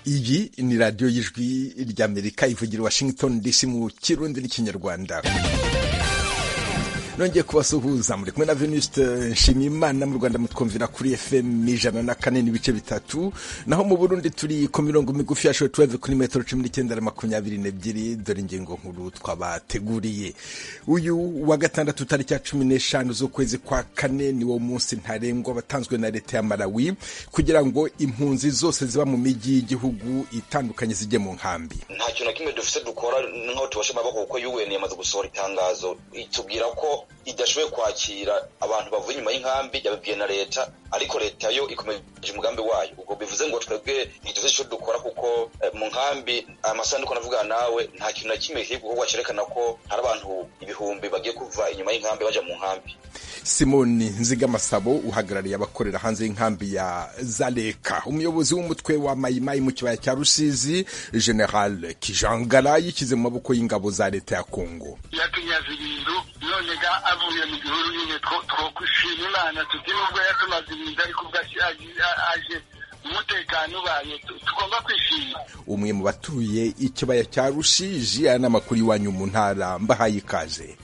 iyi ni radiyo y'ijwi ry'amerika ivugira washington dc mu kirundi n'ikinyarwanda nongeye kubasuhuza muri kumwe na venusite nshimiyimana mu rwanda mutwumvira kuri fm ijana na kane n'ibice bitatu naho mu burundi turi ku mirongo migufi ya shotuweve kuri metero cumi n'icyenda na makumyabiri n'ebyiri dore ingingo nkuru twabateguriye uyu wa gatandatu tariki ya cumi n'eshanu z'ukwezi kwa kane ni wo munsi ntarengwa watanzwe na leta ya malawi kugira ngo impunzi zose ziba mu mijyi y'igihugu itandukanye zijye mu nkambi nta kintu na kimwe dufite dukora nk'aho tubasha amaboko kuko un yamaze gusohora itangazo itubwira ko idashoboye kwakira abantu bavuye inyuma y'inkambi yabibwiye na leta ariko leta yo ikomeje umugambi wayo ubwo bivuze ngo twebwe ntituzi icyo dukora kuko mu nkambi aya masanduku navuga nawe nta kintu na kimwe kiri gukorwa cyerekana ko hari abantu ibihumbi bagiye kuva inyuma y'inkambi bajya mu nkambi simoni nzigamasabo uhagarariye abakorera hanze y'inkambi ya zaleka umuyobozi w'umutwe wa mayimayi mu kibaya cya rusizi general kijangara yishyize mu maboko y'ingabo za leta ya kongo nonega avuye mu gihuru nyine twokwishima imana tuti nubwo yatumaze ibintu ariko ubwo aje umutekano ubaye tugomba kwishima umwe mu batuye ikibaya cya rushiji aya ni amakuru iwanyu mu ntara mbahaye ikaze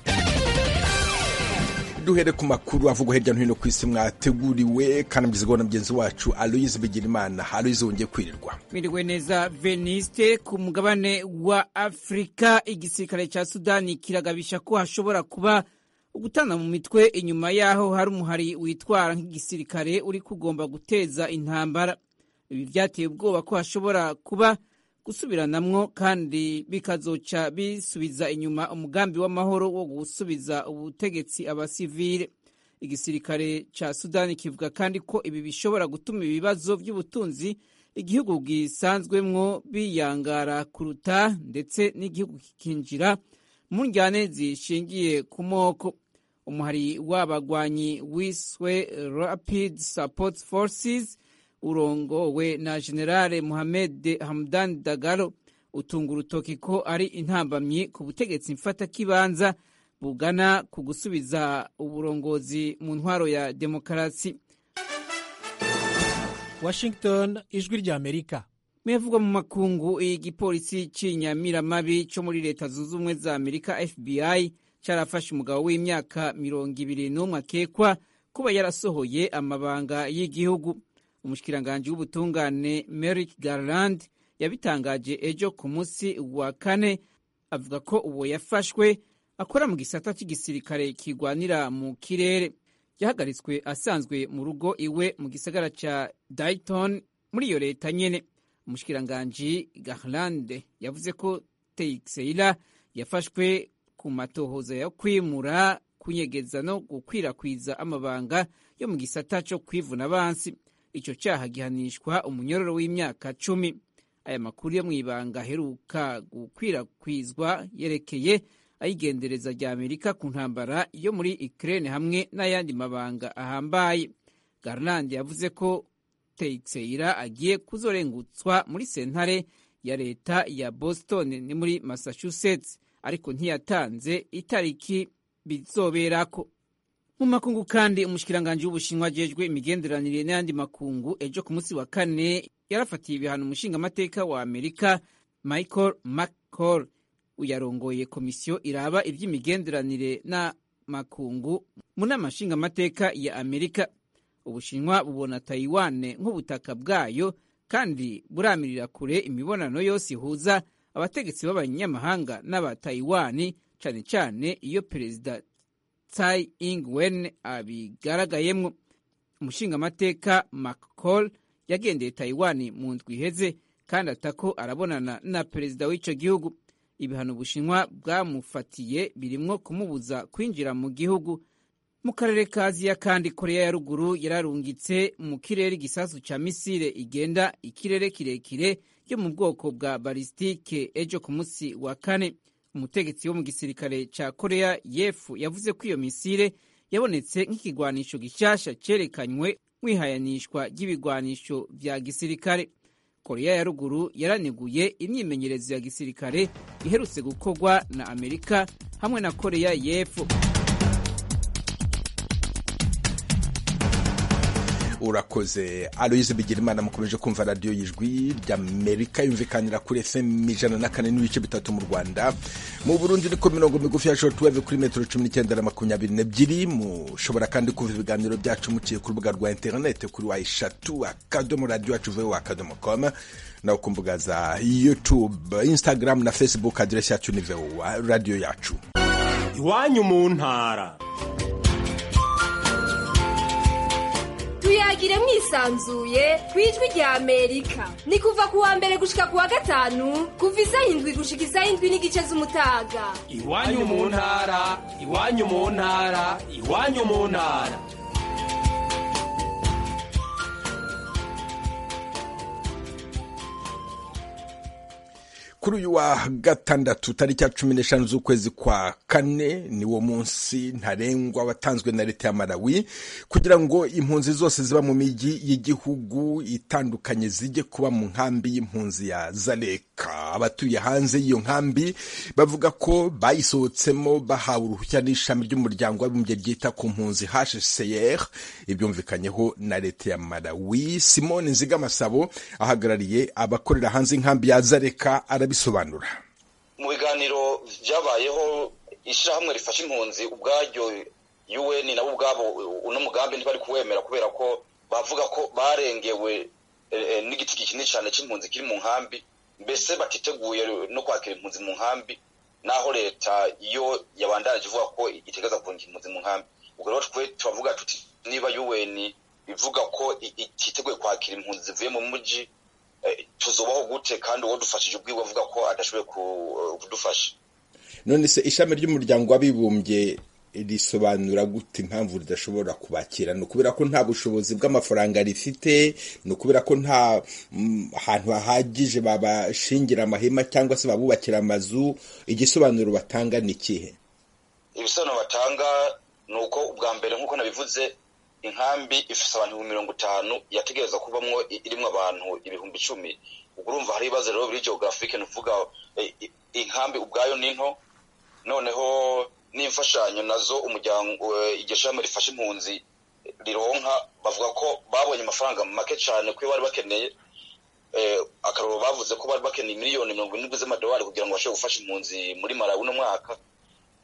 duhere ku makuru avugwa hirya no hino ku isi mwateguriwe kandi mugezweho na mugenzi wacu aloyize bigirimana aloyize wongeye kwirirwa mwiriwe neza veniste ku mugabane wa afurika igisirikare cya sudani kiragabisha ko hashobora kuba gutana mu mitwe inyuma y'aho hari umuhari witwara nk'igisirikare uri kugomba guteza intambara ibi byateye ubwoba ko hashobora kuba gusubiranamwo kandi bikazoca bisubiza inyuma umugambi w'amahoro wo gusubiza ubutegetsi abasivile igisirikare ca sudani kivuga kandi ko ibi bishobora gutuma ibibazo by'ubutunzi igihugu gisanzwemwo biyangara kuruta ndetse n'igihugu kikinjira mu njyane zishingiye ku moko umuhari w'abagwanyi wiswe rapid support forces urongowe na generale muhamed hamdan dagalo utunga urutoki ko ari intambamyi ku butegetsi mfatakibanza bugana ku gusubiza uburongozi mu ntwaro ya demokarasi washington ijwi rya amerika muyavugwa mu makungu igipolisi cy'inyamiramabi cyo muri leta zunze ubumwe za amerika fbi cyarafashe umugabo w'imyaka mirongo ibiri n'umwe akekwa kuba yarasohoye amabanga y'igihugu umushikiranganji w'ubutungane Merrick Garland yabitangaje ejo ku munsi wa kane avuga ko uwo yafashwe akora mu gisata cy'igisirikare kigwanira mu kirere yahagaritswe asanzwe mu rugo iwe mu gisagara cya Dayton muri iyo leta nyene umushikiranganji Garland yavuze ko Teixeira yafashwe ku matohoza yo kwimura kunyegeza no gukwirakwiza amabanga yo mu gisata cyo kwivuna abansi icyo cyaha gihanishwa umunyororo w'imyaka cumi aya makuru yo mu ibanga aheruka gukwirakwizwa yerekeye ayigendereza rya amerika ku ntambara yo muri ikirere hamwe n'ayandi mabanga ahambaye garland yavuze ko teixeira agiye kuzorengutswa muri sentare ya leta ya boston ni muri massachusetts ariko ntiyatanze itariki bizoberako mu makungu kandi umushikiranganji w'ubushinwa ajejwe imigenderanire n'ayandi makungu ejo ku munsi wa kane yarafatiye ibihano umushingamateka wa amerika michael mccall uyarongoye komisiyo iraba iby'imigenderanire n'amakungu mu nama nshingamateka ya amerika ubushinwa bubona tayiwane nk'ubutaka bwayo kandi buramirira kure imibonano yose ihuza abategetsi b'abanyamahanga n'aba tayiwani cyane cyane iyo perezida tsai ingwen abigaragayemo umushingamateka mccall yagendeye tayiwani mu ndwi iheze kandi atako arabonana na perezida w'icyo gihugu ibihano ubushinwa bwamufatiye birimwo kumubuza kwinjira mu gihugu mu karere ka aziya kandi koreya ya ruguru yararungitse mu kirere igisasu cya misile igenda ikirere kirekire yo mu bwoko bwa balistike ejo ku munsi wa kane umutegetsi wo mu gisirikare cya koreya yefu yavuze ko iyo misire yabonetse nk'ikigwanisho gishyashya cyerekanywe mwihayanishwa ry'ibigwanisho bya gisirikare koreya ya ruguru yaraneguye imyimenyerezo ya gisirikare iherutse gukorwa na amerika hamwe na koreya y'epfo urakoze aloyize bigirimana mukomeje kumva radiyo y'ijwi ry'amerika yumvikanira kuri fm ijana na kane n'ibice bitatu mu rwanda mu burundi ni ku mirongo migufi ya shotuweve kuri metero cumi n'icyenda na makumyabiri n'ebyiri mushobora kandi kumva ibiganiro byacu muciye ku rubuga rwa interinete kuri wa eshatu akadomo radiyo yacu vewe akadomo komu nawe ku mbuga za yutube instagram na facebook aderesi yacu ni vewa radiyo yacu iwanyu mu ntara tuyagire mwisanzuye ku ijwi rya amerika ni kuva ku wa mbere gushika ku wa gatanu kuva isaha indwi gushika isaha indwi n'igice z'umutaga iwanyu mu ntara iwanyu mu ntara iwanyu mu ntara kuri uyu wa gatandatu tariki ya cumi n'eshanu z'ukwezi kwa kane ni wo munsi ntarengwa watanzwe na leta ya malawi kugira ngo impunzi zose ziba mu mijyi y'igihugu itandukanye zijye kuba mu nkambi y'impunzi ya zaleka abatuye hanze y'iyo nkambi bavuga ko bayisohotsemo bahawe uruhushya n'ishami ry'umuryango w'abibumbye ryita ku mpunzi hcr ibyumvikanyeho na leta ya malawi simone nzigamasabo ahagarariye abakorera hanze inkambi ya zaleka arabisobanura mu biganiro byabayeho ishyirahamwe rifasha impunzi ubwaryo un nabo ubwabo uno mugambi ntibari kuwemera kubera ko bavuga ko barengewe n'igiti kinini cyane cy'impunzi kiri mu nkambi mbese batiteguye no kwakira impunzi mu nkambi naho leta yo yabandanije ivuga ko itegaza kongera impunzi mu nkambi ubwo rero twe turavuga tuti niba un ivuga ko ititeguye kwakira impunzi zivuye mu mujyi tuzubaho gute kandi uwo dufashije ubwiwe avuga ko adashoboye kudufasha none se ishami ry'umuryango w'abibumbye risobanura gute impamvu ridashobora kubakira ni ukubera ko nta bushobozi bw'amafaranga rifite ni ukubera ko nta hantu hahagije babashingira amahema cyangwa se babubakira amazu igisobanuro batanga ni ikihe ibisobanuro batanga ni uko ubwa mbere nk'uko nabivuze inkambi ifite abantu ibihumbi mirongo itanu yategereza kubamwo irimo abantu ibihumbi icumi ubwo urumva hari ibibazo rero biri geographic ni ukuvuga inkambi ubwayo ni nto noneho n'imfashanyo nazo umuryango iryo shami rifashe impunzi rironka bavuga ko babonye amafaranga make cyane kuko bari bakeneye akararo bavuze ko bari bakeneye miliyoni mirongo irindwi z'amadolari kugira ngo bashobore gufasha impunzi muri marawi uno mwaka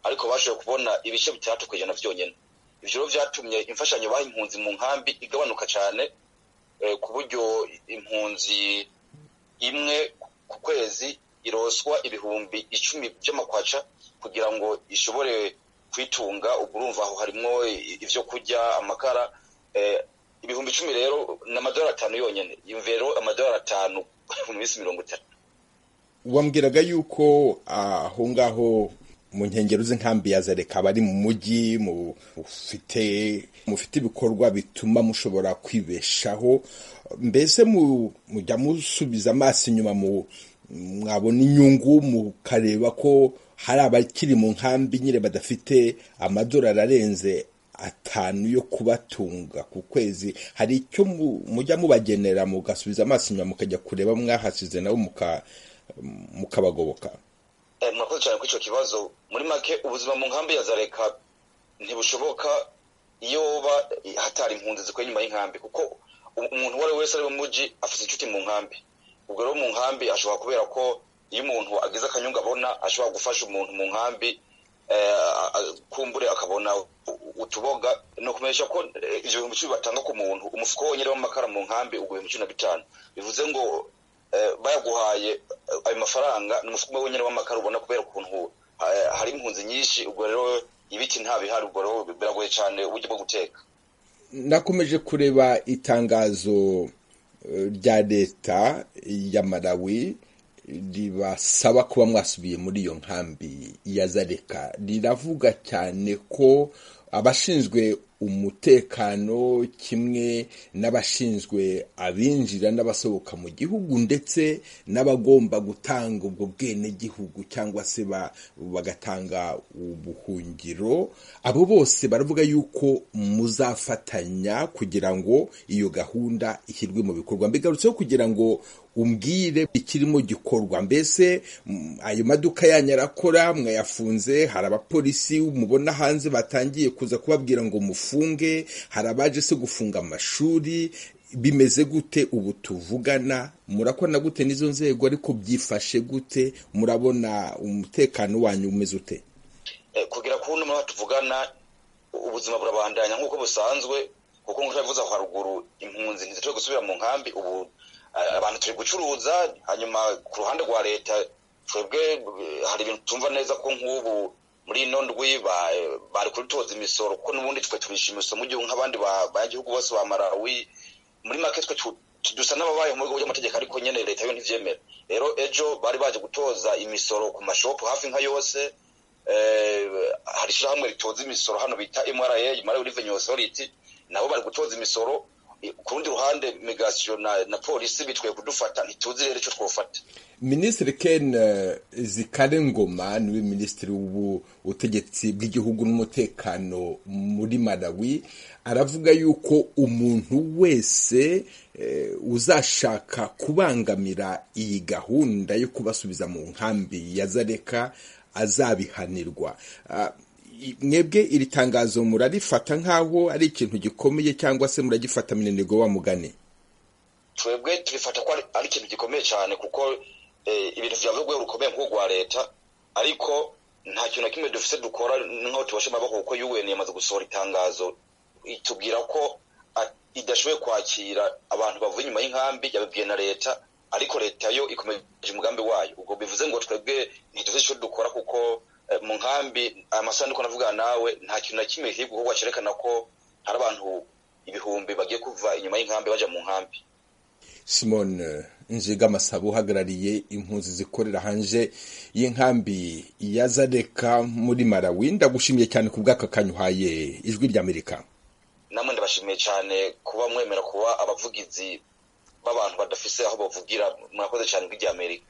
ariko bashoboye kubona ibice bitandatu ku ijana byonyine ibyo rero byatumye imfashanyo baha impunzi mu nkambi igabanuka cyane ku buryo impunzi imwe ku kwezi iroswa ibihumbi icumi by'amakwaca kugira ngo ishobore kwitunga ubwo urumva aho harimo ibyo kurya amakara ibihumbi icumi rero ni amadorari atanu yonyine rero amadorari atanu mu minsi mirongo itatu wambwiraga yuko aho ngaho mu nkengero z'inkambi ya zereka bari mu mujyi mufite mufite ibikorwa bituma mushobora kwibeshaho mbese mujya musubiza amaso inyuma mwabona inyungu mukareba ko hari abakiri mu nkambi nyine badafite amadorari arenze atanu yo kubatunga ku kwezi hari icyo mujya mubagenera mugasubiza amaso inyuma mukajya kureba mwahasize nabo mukabagoboka murakoze cyane kuri icyo kibazo muri make ubuzima mu nkambi ya zareka ntibushoboka iyo ba hatari impunzi zikora inyuma y'inkambi kuko umuntu uwo ari we wese ari mu mujyi afite inshuti mu nkambi ubwo rero mu nkambi ashobora kubera ko iyo umuntu agize akanyungu abona ashobora gufasha umuntu mu nkambi kumbure akabona utuboga ni ukumenyesha ko ibyo bihumbi icumi batanga ku muntu umufuko wonyine w'amakara mu nkambi ubwo ibihumbi cumi na bitanu bivuze ngo bayaguhaye ayo mafaranga ni umufuka wonyine w'amakara ubona kubera ukuntu hari impunzi nyinshi ubwo rero ibiti nta bihari ubwo rero biragoye cyane uburyo bwo guteka nakomeje kureba itangazo rya leta ya malawi ribasaba kuba mwasubiye muri iyo nkambi ya zareka riravuga cyane ko abashinzwe umutekano kimwe n'abashinzwe abinjira n'abasohoka mu gihugu ndetse n'abagomba gutanga ubwo bwenegihugu cyangwa se ba- bagatanga ubuhungiro abo bose baravuga yuko muzafatanya kugira ngo iyo gahunda ishyirwe mu bikorwa mbigarutseho kugira ngo umbwire ikirimo gikorwa mbese mm, ayo maduka yanyu arakora mwayafunze hari abapolisi mubona hanze batangiye kuza kubabwira ngo mufunge hari abaje se gufunga amashuri bimeze gute ubu tuvugana murakora gute n'izo nzego ariko byifashe gute murabona umutekano wanyu umeze ute Eh, kugira ku numwe tuvugana ubuzima burabandanya nk'uko busanzwe kuko nk'uko nabivuze aho haruguru impunzi ntizishobora gusubira mu nkambi ubu eh, abantu turi gucuruza hanyuma ku ruhande rwa leta twebwe eh, hari ibintu tumva neza ko nk'ubu muri ino ndwi ba- eh, bari kubitoza imisoro kuko n'ubundi twe turisha imisoro mu gihugu nk'abandi ba- banyagihugu bose ba Malawi muri make twe tu- tu- dusa n'ababaye mu bigo by'amategeko ariko nyine leta yo ntibyemera rero ejo bari baje gutoza imisoro ku mashopu hafi nka yose eh, hari ishyirahamwe ritoza imisoro hano bita MRA Malawi Revenue Authority nabo bari gutoza imisoro Eh, ku rundi ruhande migration na, na polisi bitwaye kudufata ntituzi rero icyo twofata minisitiri ken eh, zikare ngoma niwe minisitiri w'ubutegetsi bw'igihugu n'umutekano muri malawi aravuga yuko umuntu wese eh, uzashaka kubangamira iyi gahunda yo kubasubiza mu nkambi ya zareka azabihanirwa Ah, i- mwebwe iri tangazo murarifata nk'aho ari ikintu gikomeye cyangwa se muragifata mininigo wa mugani twebwe turifata ko ari, ari ikintu gikomeye cyane kuko eh, ibintu byavuye urwego rukomeye nk'urwa leta ariko nta kintu na kimwe dufite dukora nk'aho tubashe amaboko kuko UN yamaze gusohora itangazo itubwira ko a- idashoboye kwakira abantu bavuye inyuma y'inkambi yabibwiye na leta ariko leta yo ikomeje umugambi wayo ubwo bivuze ngo twebwe ntituzi icyo dukora kuko eh, mu nkambi aya masaha ndiko navugana nawe nta kintu na kimwe kiri gukorwa cyerekana ko hari abantu ibihumbi bagiye kuva inyuma y'inkambi baja mu nkambi simone nziga amasabo uhagarariye impunzi zikorera hanze y'inkambi ya zareka muri malawi ndagushimiye cyane ku bw'aka kanya uhaye ijwi ry'amerika namwe ndabashimiye cyane kuba mwemera kuba abavugizi b'abantu badafise aho bavugira murakoze cyane bw'iry'amerika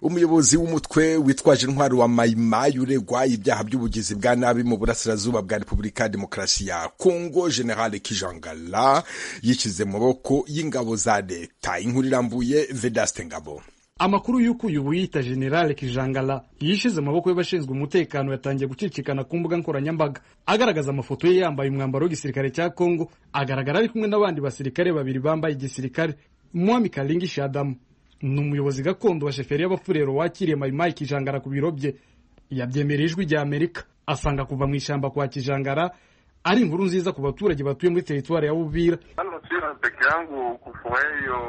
umuyobozi w'umutwe witwaje intwari wa mayimayi uregwa ibyaha by'ubugizi bwa nabi mu burasirazuba bwa repubulika ya demokarasi ya kongo generale kijangala yishyize mu maboko y'ingabo za leta inkuru irambuye vedaste ngabo amakuru y'uko uyu wiyita generale kijangala yishize amaboko y'abashinzwe umutekano yatangiye gucicikana ku mbuga nkoranyambaga agaragaza amafoto ye yambaye umwambaro w'igisirikare cya kongo agaragara ari kumwe n'abandi basirikare babiri bambaye igisirikare mwami karingi shadamu ni umuyobozi gakondo wa sheferi y'abafurero wakiriye mayimayi kijangara ku biro bye yabyemereye ijwi rya amerika asanga kuva mu ishyamba kwa kijangara ari inkuru nziza ku baturage batuye muri teritwari ya bubira Kama sina peke yangu kufurahi hiyo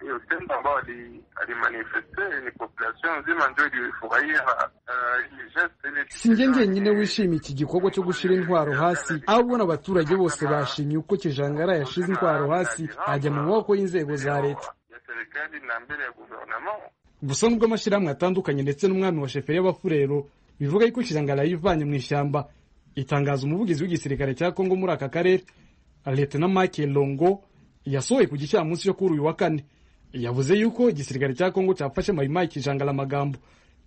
hiyo tendo ambayo ali- alimanifeste, ni population nzima ndio ilifurahia ah, hii geste, ili- si njye njyenyine wishimiye iki gikorwa cyo gushyira intwaro hasi ahubwo n'abaturage bose bashimye uko kijangara yashize intwaro hasi ajya mu maboko y'inzego za leta ya serikali na mbele ya gouvernement gusa nubwo amashyirahamwe atandukanye ndetse n'umwami wa sheferi y'abafurero bivuga yuko kijangara yivanye mu ishyamba itangaza umuvugizi w'igisirikare cya kongo muri aka karere leta na mike longo yasohoye ku gicamunsi cyo kuri uyu wa kane yavuze yuko igisirikare cya kongo cyafashe mayimayi kijangara amagambo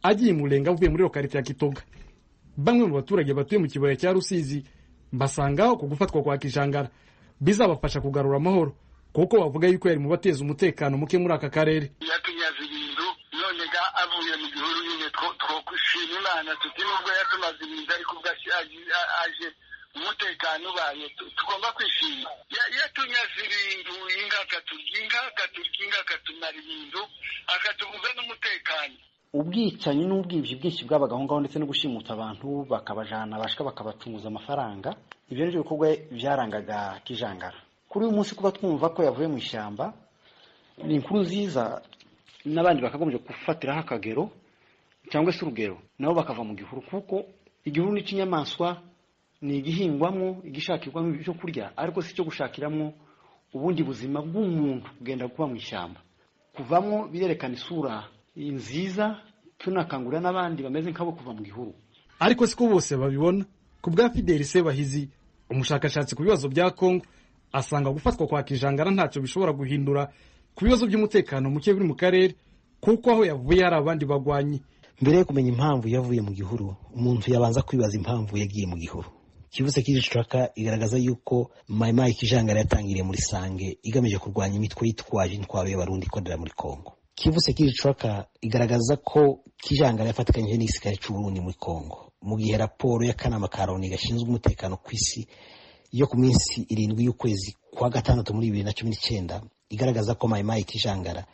agiye murenga avuye muri lokarite ya kitoga bamwe mu baturage batuye mu kibaya cya rusizi basanga ku gufatwa kwa kijangara bizabafasha kugarura amahoro kuko bavuga yuko yari mu bateza umutekano muke muri aka karere yatunyaze ibintu none ga avuye mu gihuru nyine two- twokwishima imana tuti nubwo yatumaze ibintu ariko ubwo aje- a- aje umutekano ubaye tu- tugomba kwishima Ya- yatunyaze ibintu inga akaturya inga akaturya inga akatumara ibintu akatuguza n'umutekano ubwicanyi n'ubwibyi bwinshi bwabaga aho ngaho ndetse no gushimuta abantu bakabajana bashika bakabacunguza amafaranga ibyo nibyo bikorwa byarangaga kijangara kuri uyu munsi kuba twumva ko yavuye mu ishyamba ni inkuru nziza n'abandi bakagombye gufatiraho akagero cyangwa se urugero nabo bakava mu gihuru kuko igihuru ni ikinyamaswa ni igihingwamo igishakirwamo ibyo kurya ariko si icyo gushakiramo ubundi buzima bw'umuntu bwenda kuba mu ishyamba kuvamo birerekana isura nziza tunakangurira n'abandi bameze nk'abo kuva mu gihuru ariko siko bose babibona ku bwa fideli sebahizi umushakashatsi ku bibazo bya kongo asanga gufatwa kwa kijangara ntacyo bishobora guhindura ku bibazo by'umutekano muke biri mu karere kuko aho yavuye hari abandi bagwanyi mbere yo kumenya impamvu yavuye mu gihuru umuntu yabanza kwibaza impamvu yagiye mu gihuru kibuze kirishaka igaragaza yuko mayimayi kijangara yatangiriye muri sange igamije kurwanya imitwe yitwaje intwaro y'abarundi ikorera muri kongo kivuze kirishaka igaragaza ko kijangara yafatikanyije n'igisirikare cy'uburundi muri kongo mu gihe raporo y'akanama ka loni gashinzwe umutekano ku isi yo ku minsi irindwi y'ukwezi kwa gatandatu muri bibiri na cumi n'icyenda igaragaza ko mayimayi kijangara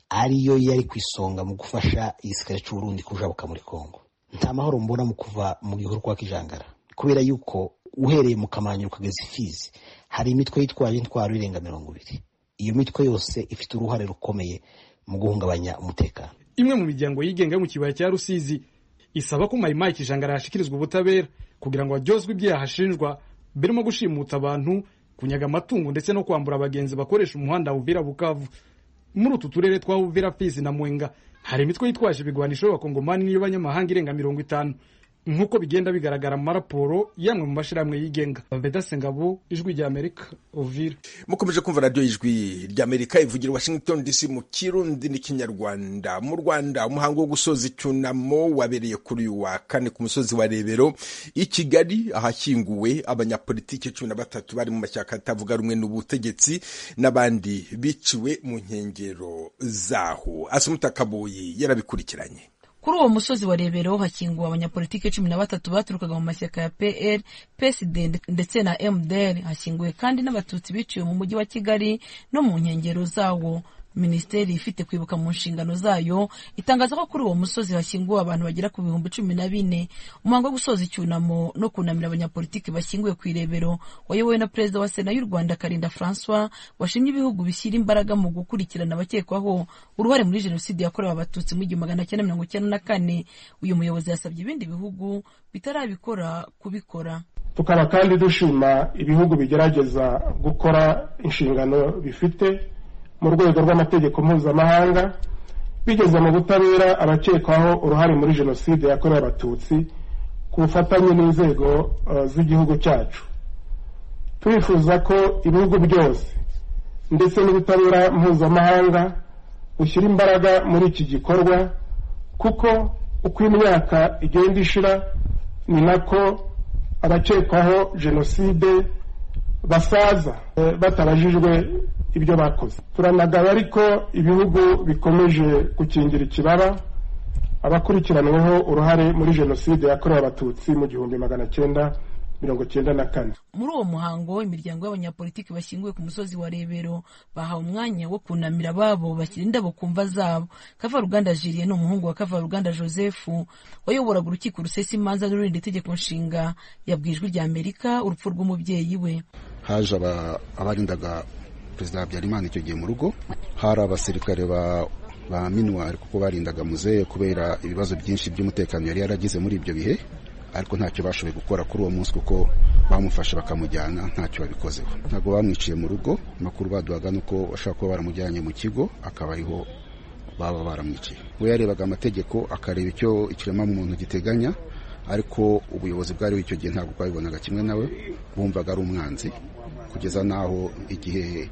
ariyo yari ku isonga mu gufasha igisirikare cy'uburundi kujabuka muri kongo nta mahoro mbona mu kuva mu gihuru kwa kijangara kubera yuko uhereye mu kamanyu ukageza ifizi hari imitwe yitwaje intwaro irenga mirongo ibiri iyo mitwe yose ifite uruhare rukomeye mu guhungabanya umutekano imwe mu miryango yigenga yo mu kibaya cya rusizi isaba ko mayimayi kijangara yashikirizwa ubutabera kugira ngo haryozwe ibyaha ashinjwa birimo gushimuta abantu kunyaga amatungo ndetse no kwambura abagenzi bakoresha umuhanda Uvira Bukavu muri utu turere twa Uvira Fizi na Mwenga hari imitwe yitwaje ibigwanisho y'abakongomani n'iy'abanyamahanga irenga mirongo itanu nk'uko bigenda bigaragara mu maraporo yamwe mu mashyirahamwe yigenga baveda sengabo ijwi rya amerika uvira mukomeje kumva radiyo ijwi rya amerika ivugira washington dc mu kirundi n'ikinyarwanda mu rwanda umuhango wo gusoza icyunamo wabereye kuri uyu wa kane ku musozi wa rebero i kigali ahashyinguwe abanyapolitiki cumi na batatu bari mu mashyaka atavuga rumwe n'ubutegetsi n'abandi biciwe mu nkengero zaho asumuta kabuye yarabikurikiranye kuri uwo musozi wa rebero hakinguwe abanyapolitike cumi na batatu baturukaga mu mashyaka ya pr psd ndetse na mdr hakinguwe kandi n'abatutsi biciwe mu mujyi wa kigali no mu nkengero zawo minisiteri ifite kwibuka mu nshingano zayo itangaza ko kuri uwo musozi hashyinguwe abantu bagera ku bihumbi cumi na bine umuhango wo gusoza icyunamo no kunamira abanyapolitiki bashyinguwe ku irebero wayobowe na perezida wa sena y'u rwanda karinda francois washimye ibihugu bishyira imbaraga mu gukurikirana abakekwaho uruhare muri jenoside yakorewe abatutsi mu igihumbi magana cyenda mirongo icyenda na kane uyu muyobozi yasabye ibindi bihugu bitarabikora kubikora tukaba kandi dushima ibihugu bigerageza gukora inshingano bifite mu rwego rw'amategeko mpuzamahanga bigeze mu butabera abakekwaho uruhare muri jenoside yakorewe abatutsi ku bufatanye n'inzego z'igihugu cyacu turifuza ko ibihugu byose ndetse n'ubutabera mpuzamahanga bushyira imbaraga muri iki gikorwa kuko uko imyaka igenda ishira ni nako abakekwaho jenoside basaza batabajijwe ibyo bakoze turanagaba ariko ibihugu bikomeje gukingira ikibaba abakurikiranweho uruhare muri jenoside yakorewe abatutsi mu gihumbi magana cyenda mirongo cyenda na kane muri uwo muhango imiryango y'abanyapolitiki bashyinguwe ku musozi wa rebero bahawe umwanya wo kunamira ababo bashyira indabo ku mva zabo kavaruganda jiliye ni umuhungu wa kavaruganda joseph wayoboraga urukiko rusesa imanza n'ururinda itegeko nshinga yabwijwe irya amerika urupfu rw'umubyeyi we haje abarindaga perezida habyarimana icyo gihe mu rugo hari abasirikare ba minuwari kuko barindaga muzehe kubera ibibazo byinshi by'umutekano yari yaragize muri ibyo bihe ariko ntacyo bashoboye gukora kuri uwo munsi kuko bamufashe bakamujyana ntacyo babikozeho ntabwo bamwiciye mu rugo amakuru baduhaga ni uko bashobora kuba baramujyanye mu kigo akaba ariho baba baramwiciye we yarebaga amategeko akareba icyo ikiremwamuntu giteganya ariko ubuyobozi bwariho icyo gihe ntabwo bwabibonaga kimwe nawe bumvaga ari umwanzi kugeza n'aho igihe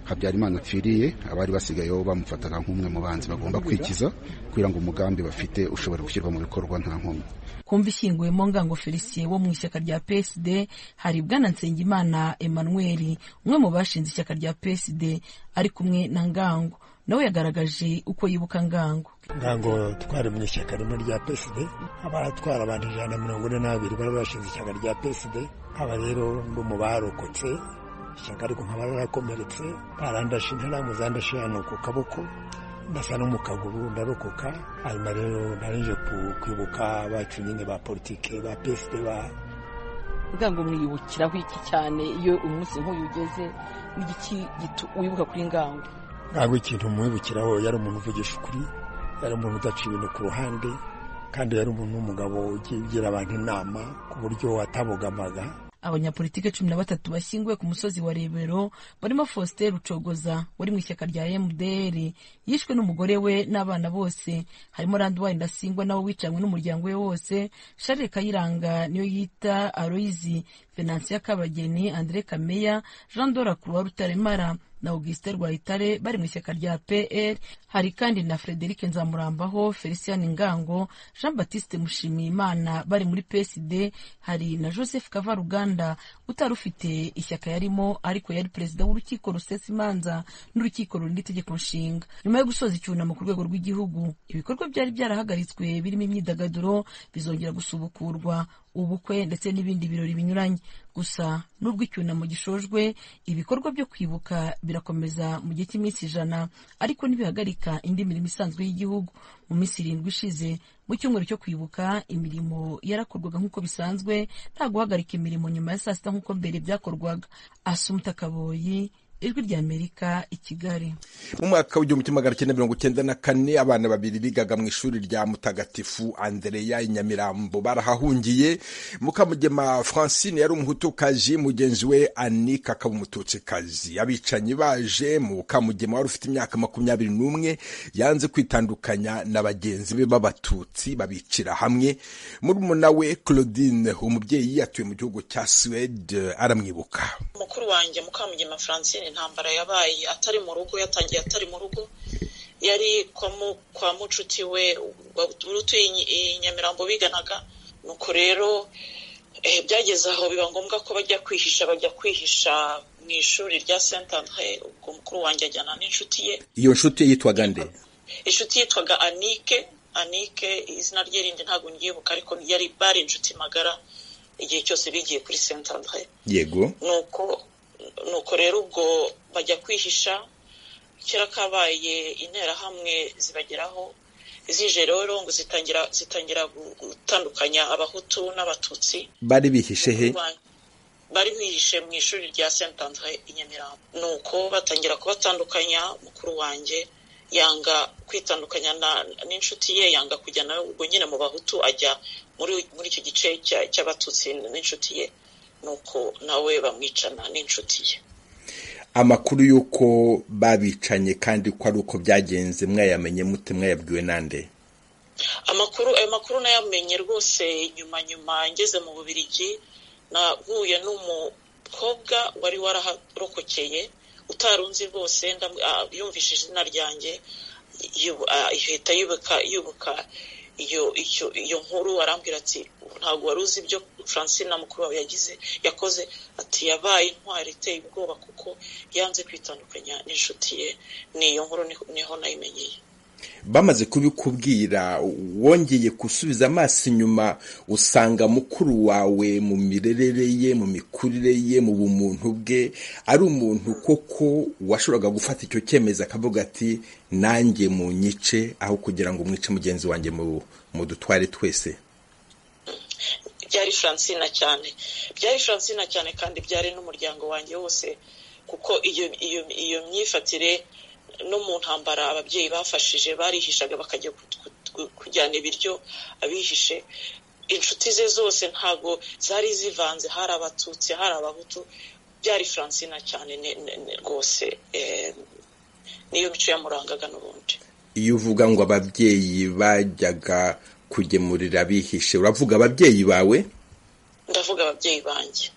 habyarimana apfiriye abari basigayeho bamufataga nk'umwe mu banzi bagomba kwikiza kugira ngo umugambi bafite ushobora gushyirwa mu bikorwa nta nkomyi kumva ishyinguwemo ngango felicien wo mu ishyaka rya psd hari bwana nsengimana emmanuel umwe mu bashinze ishyaka rya psd ari kumwe na ngango nawe yagaragaje uko yibuka ngango ngango twari mu ishyaka rimwe rya psd abatwara abantu ijana na mirongo ine n'abiri bari bashinze ishyaka rya psd aba rero ndi mu barokotse ishyaka ariko nkaba yarakomeretse barandashe ntaramuzandashe hano ku kaboko ndasa no mu kaguru ndarokoka hanyuma rero narije kwibuka abacu nyine ba politike ba peside ba ngango mwibukiraho iki cyane iyo umunsi nk'uyu ugeze n'igiki wibuka kuri ngango ngango ikintu mwibukiraho yari umuntu uvugisha ukuri yari umuntu udaca ibintu ku ruhande kandi yari umuntu w'umugabo ugira abantu inama ku buryo atabogamaga abanyapolitike cumi na batatu bashyinguwe ku musozi wa rebero barimo faustin rucogoza wari mu ishyaka rya mdr yishwe n'umugore we n'abana bose harimo randwari ndasingwa nawe wicanywe n'umuryango we wose share kayiranga niyo yita aloyizi venansiya kabageni andre kameya jean dora kuruwa rutaremara na augustin rwayitare bari mu ishyaka rya pr hari kandi na frederic nzamurambaho felicien ngango jean batiste mushimiyimana bari muri psd hari na joseph kavaruganda utari ufite ishyaka yarimo ariko yari perezida w'urukiko rusesa imanza n'urukiko rurinda itegeko nshinga nyuma yo gusoza icyunamo ku rwego rw'igihugu ibikorwa byari byarahagaritswe birimo imyidagaduro bizongera gusubukurwa ubukwe ndetse n'ibindi birori binyuranye gusa n'ubwo icyunamo gishojwe ibikorwa byo kwibuka birakomeza mu gihe cy'iminsi ijana ariko ntibihagarika indi mirimo isanzwe y'igihugu mu minsi irindwi ishize mu cyumweru cyo kwibuka imirimo yarakorwaga nk'uko bisanzwe nta guhagarika imirimo nyuma ya saa sita nk'uko mbere byakorwaga asumuta kaboyi ijwi ry'amerika i kigali mu mwaka w'igihumbi kimwe magana cyenda mirongo cyenda na kane abana babiri bigaga mu ishuri rya mutagatifu andereya i nyamirambo barahahungiye mukamugema francine yari umuhutukazi mugenzi we anika akaba umututsikazi abicanyi baje mukamugema wari ufite imyaka makumyabiri n'umwe yanze kwitandukanya na bagenzi be b'abatutsi babicira hamwe murumuna we claudine umubyeyi atuye mu gihugu cya suwede aramwibuka mukuru wanjye mukamugema francine intambara yabaye atari mu rugo yatangiye atari mu rugo yari kwa mucuti we utuye i nyamirambo biganaga nuko rero byageze aho biba ngombwa ko bajya kwihisha bajya kwihisha mu ishuri rya senta ubwo mukuru wanjye ajyana n'inshuti ye iyo nshuti yitwaga nde inshuti yitwaga anike anike izina rye rindi ntabwo nyibuka ariko yari bari inshuti magara igihe cyose bigiye kuri senta yego nuko nuko rero ubwo bajya kwihisha kera kabaye interahamwe zibageraho zije rero ngo zitangira zitangira gutandukanya abahutu n'abatutsi bari bihishe he bari bihishe mu ishuri rya saint andre i nyamirambo nuko batangira kubatandukanya mukuru wanjye yanga kwitandukanya n'inshuti ye yanga kujya nawe ubwo nyine mu bahutu ajya muri icyo gice cy'abatutsi n'inshuti ye nuko nawe bamwicana n'inshuti ye amakuru y'uko babicanye kandi ko ari uko byagenze mwayamenye mute mwayabwiwe nande amakuru ayo makuru nayamenye rwose nyuma nyuma ngeze mu bubirigi nahuye n'umukobwa wari waraharokokeye utarunzi rwose yumvise izina ryanjye ihita yibuka yibuka iyo nkuru arambwira ati ntabwo wari uzi ibyo francine na mukuru wawe yagize yakoze ati yabaye intwari iteye ubwoba kuko yanze kwitandukanya n'inshuti ye n'iyo nkuru niho nayimenyeye bamaze kubikubwira wongeye gusubiza amaso inyuma usanga mukuru wawe mu mirerere ye mu mikurire ye mu bumuntu bwe ari umuntu koko washoboraga gufata icyo cyemezo akavuga ati nanjye mu nyice aho kugira ngo umwice mugenzi wanjye mu dutware twese byari francine cyane byari francine cyane kandi byari n'umuryango wanjye wose kuko iyo myifatire no mu ntambara ababyeyi bafashije barihishaga bakajya kujyana ibiryo abihishe inshuti ze zose ntabwo zari zivanze hari abatutsi hari abahutu byari francine cyane rwose niyo mico yamurangaga n'ubundi iyo uvuga ngo ababyeyi bajyaga kugemurira bihishe uravuga ababyeyi bawe ndavuga ababyeyi banjye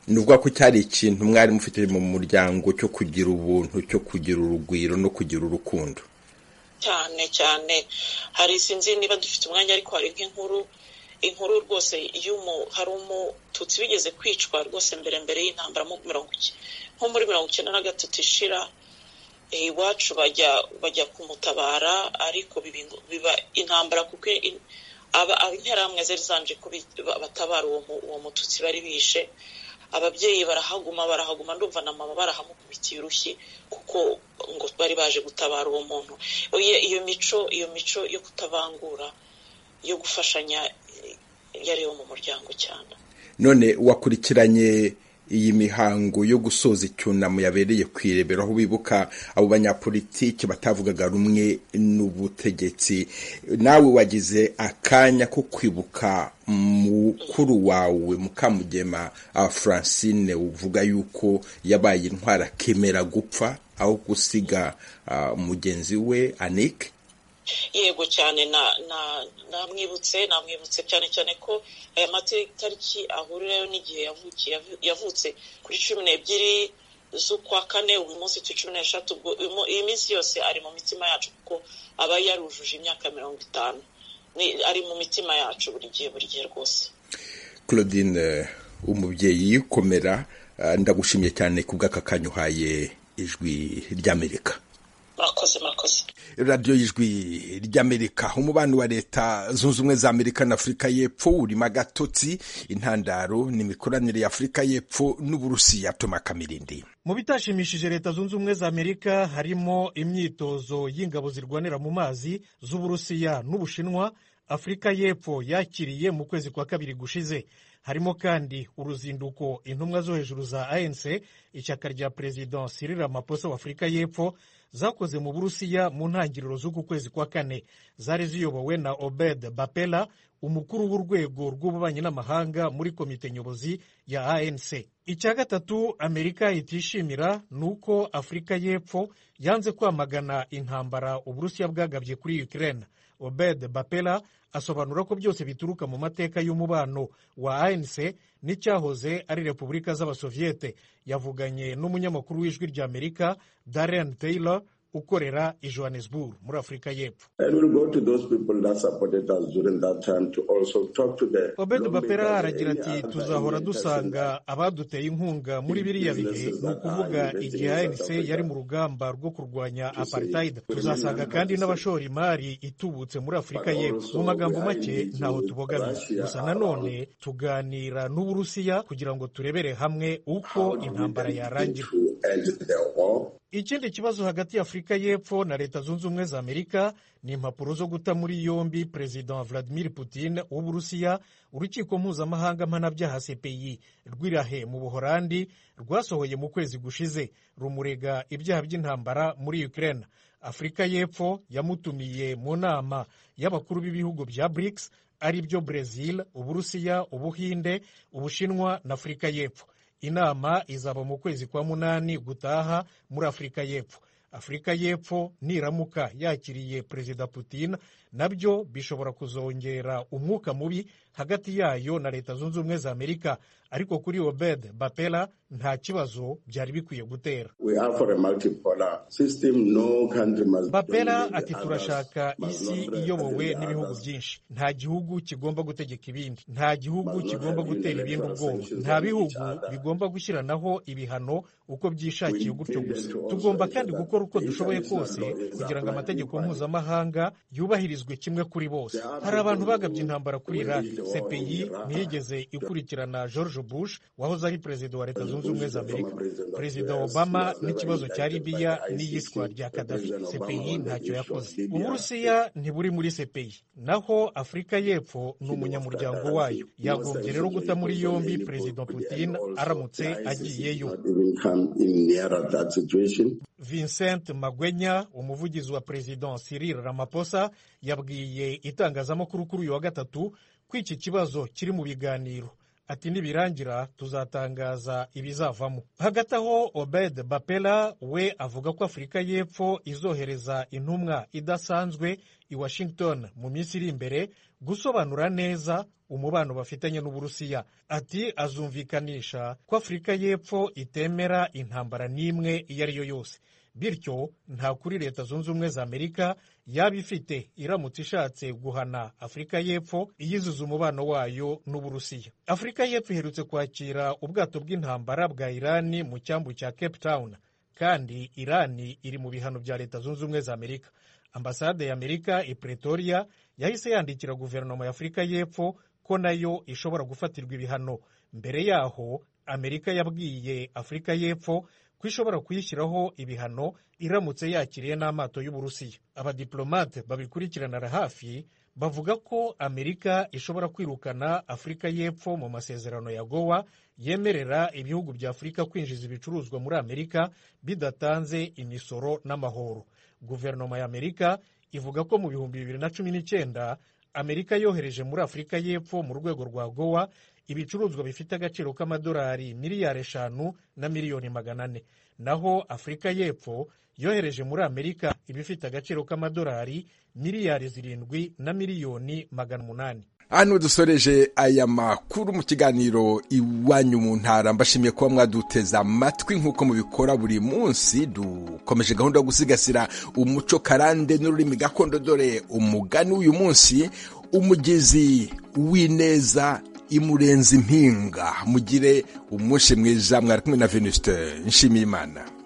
nuvuga ko cyari ikintu mwari mufite mu muryango cyo kugira ubuntu cyo kugira urugwiro no kugira urukundo cyane cyane hari sinzi niba dufite umwanya ariko hari nk'inkuru inkuru rwose iyo hari umututsi bigeze kwicwa rwose mbere mbere y'intambara nko muri mirongo icyenda na gatatu ishira iwacu bajya bajya kumutabara ariko biba intambara kuko interahamwe zari zanje ko batabara uwo mututsi bari bishe ababyeyi barahaguma barahaguma ndumva na mama barahamukubitiye urushyi kuko ngo bari baje gutabara uwo muntu iyo mico iyo mico yo kutabangura yo gufashanya yariyo mu muryango cyane none wakurikiranye iyi mihango yo gusoza icyunamo yabereye ku irebero aho bibuka abo banyapolitiki batavugaga rumwe n'ubutegetsi nawe wagize akanya ko kwibuka mukuru wawe mukamugema francine uvuga yuko yabaye intwara akemera gupfa aho gusiga mugenzi we anike yego cyane namwibutse namwibutse cyane cyane ko aya matariki ahurirayo n'igihe yavutse kuri cumi n'ebyiri z'ukwa kane uyu munsi tu cumi n'eshatu iyi minsi yose ari mu mitima yacu kuko aba yarujuje imyaka mirongo itanu ari mu mitima yacu buri gihe buri gihe rwose claudine umubyeyi komera ndagushimiye cyane ku bw'aka kanya uhaye ijwi ry'amerika murakoze murakoze radiyo y'ijwi ry'amerika umubano wa leta zunze ubumwe za amerika na afurika y'epfo urimo agatotsi intandaro n'imikoranire ya afurika y'epfo n'uburusiya toma kamirindi mu bitashimishije leta zunze ubumwe za amerika harimo imyitozo y'ingabo zirwanira mu mazi z'uburusiya n'ubushinwa afurika y'epfo yakiriye mu kwezi kwa kabiri gushize harimo kandi uruzinduko intumwa zo hejuru za anc ishyaka rya perezida Cyril Ramaphosa wa afurika y'epfo zakoze mu burusiya mu ntangiriro z'uku kwezi kwa kane zari ziyobowe na obed bapela umukuru w'urwego rw'ububanyi n'amahanga muri komite nyobozi ya anc icya gatatu amerika itishimira ni uko afurika y'epfo yanze kwamagana intambara uburusiya bwagabye kuri ukraine obed bapela asobanura ko byose bituruka mu mateka y'umubano wa anc n'icyahoze ari repubulika z'abasoviyete yavuganye n'umunyamakuru w'ijwi rya amerika darren taylor ukorera i johannesburg muri afurika y'epfo obed bapera aragira ati tuzahora dusanga abaduteye inkunga muri biriya bihe ni ukuvuga igihe anc yari mu rugamba rwo kurwanya apartheid tuzasanga kandi n'abashora imari itubutse muri afurika y'epfo mu magambo make ntaho tubogamiye gusa nanone tuganira n'uburusiya kugira ngo turebere hamwe uko intambara yarangira ikindi kibazo hagati ya afurika y'epfo na leta zunze ubumwe za amerika ni impapuro zo guta muri yombi perezida vladimir putin w'uburusiya urukiko mpuzamahanga mpanabyaha cpi rw'irahe mu buhorandi rwasohoye mu kwezi gushize rumurega ibyaha by'intambara muri ukraine afurika y'epfo yamutumiye mu nama y'abakuru b'ibihugu bya brics ari byo brezil uburusiya ubuhinde ubushinwa na afurika y'epfo inama izaba mu kwezi kwa munani gutaha muri afurika y'epfo afurika y'epfo niramuka yakiriye perezida putin nabyo bishobora kuzongera umwuka mubi hagati yayo na leta zunze ubumwe za amerika ariko kuri obed bapela nta kibazo byari bikwiye gutera bapela ati turashaka isi iyobowe n'ibihugu byinshi nta gihugu kigomba gutegeka ibindi nta gihugu kigomba gutera ibindi ubwoba nta bihugu bigomba gushyiranaho ibihano uko byishakiye gutyo gusa tugomba kandi gukora uko dushoboye kose kugira ngo amategeko mpuzamahanga yubahirizwe kimwe kuri bose hari abantu bagabye intambara kuri iraki cpi ntiyigeze ikurikirana george bush wahoze ari perezida wa leta zunze ubumwe za amerika perezida obama n'ikibazo cya libiya n'iyicwa rya kadafi cpi ntacyo yakoze uburusiya ntiburi muri cpi naho afurika y'epfo ni umunyamuryango wayo yagombye rero guta muri yombi perezida putin aramutse agiyeyo vincent magwenya umuvugizi wa perezida cyril ramaphosa yabwiye itangazamakuru kuri uyu wa gatatu ko iki kibazo kiri mu biganiro ati nibirangira tuzatangaza ibizavamo hagati aho obed bapela we avuga ko afurika y'epfo izohereza intumwa idasanzwe i washington mu minsi iri imbere gusobanura neza umubano bafitanye n'uburusiya ati azumvikanisha ko afurika y'epfo itemera intambara n'imwe iyo ari yo yose bityo nta kuri leta zunze ubumwe za amerika yaba ifite iramutse ishatse guhana afurika y'epfo iyizuza umubano wayo n'uburusiya afurika y'epfo iherutse kwakira ubwato bw'intambara bwa irani mu cyambu cya cape town kandi irani iri mu bihano bya leta zunze ubumwe za amerika ambasade ya amerika i pretoria yahise yandikira guverinoma ya afurika y'epfo ko nayo ishobora gufatirwa ibihano mbere yaho amerika yabwiye afurika y'epfo ko ishobora kuyishyiraho ibihano iramutse yakiriye n'amato y'uburusiya abadiplomate babikurikirana hafi bavuga ko amerika ishobora kwirukana afurika y'epfo mu masezerano ya gowa yemerera ibihugu bya afurika kwinjiza ibicuruzwa muri amerika bidatanze imisoro n'amahoro guverinoma ya amerika ivuga ko mu bihumbi bibiri na cumi n'icyenda amerika yohereje muri afurika y'epfo mu rwego rwa gowa ibicuruzwa bifite agaciro k'amadolari miliyari eshanu na miliyoni magana ane naho afurika y'epfo yohereje muri amerika ibifite agaciro k'amadolari miliyari zirindwi na miliyoni magana umunani hano dusoreje aya makuru mu kiganiro iwanyu mu ntara mbashimiye kuba mwaduteze amatwi nk'uko mubikora buri munsi dukomeje gahunda yo gusigasira umuco karande n'ururimi gakondo dore umugani w'uyu munsi umugezi w'ineza imurenza impinga mugire umunsi mwiza mwari kumwe na venuste nshimiyimana